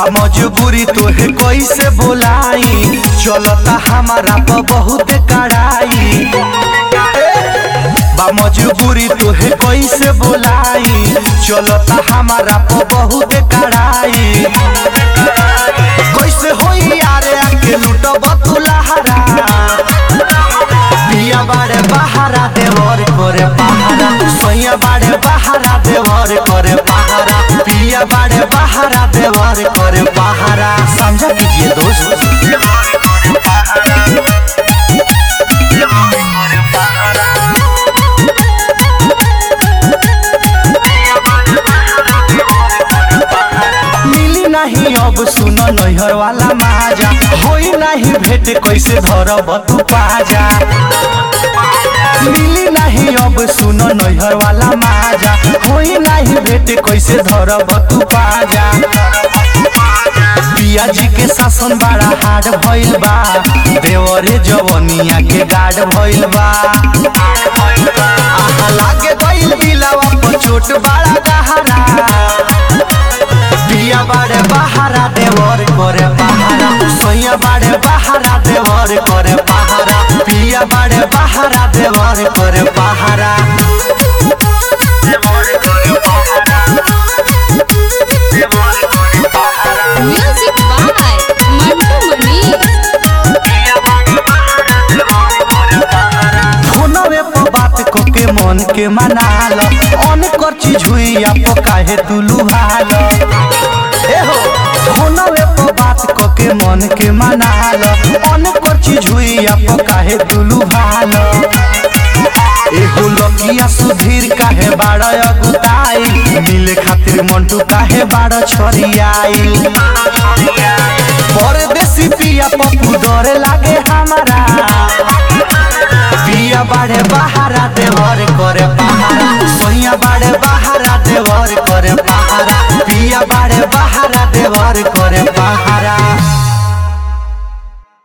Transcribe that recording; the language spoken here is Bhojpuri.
मजबूरी तोहे कैसे बोलाई चलता हमारा पर बहुत कड़ाई बा मजबूरी तोहे कैसे बोलाई चलता हमारा पर बहुत कड़ाई कैसे होई यारे आके लूटब तू लहरा पिया बाड़े बहारा देवर करे पहारा सैया बाड़े बहारा देवर करे पहारा पिया बाड़े बहारा देवर करे पहारा समझा कीजिए दोस्त मिली नहीं अब सुन नैहर वाला माजा होई नहीं भेट कैसे धरब तू पाजा मिली नहीं अब सुन नैहर वाला माजा होई नहीं भेट कैसे धरब तू पाजा पिया जी के शासन बड़ा हार्ड भइल बा देवरे जवनिया के गार्ड भइल बा आहा लागे गइल दिलवा पर चोट बड़ा गहरा पिया बाड़े बहारा देवर करे पहारा सैया बाड़े बहारा देवर करे पहारा पिया बाड़े बहारा देवर करे पहारा Music by Mantu Mani. फोनवे पर बात को के मन के मनाल अन कर चीज हुई आप काहे तू लुभाल ए हो फोनवे पर बात को के मन के मनाल अन कर चीज हुई आप काहे तू लुभाल एगो लकिया सुधीर काहे बाड़ अगुताई मिले खातिर मंटू काहे बाड़ छरियाई परदेसी पिया पप्पू डरे लागे हमारा पिया बाड़े बहारा देवर करे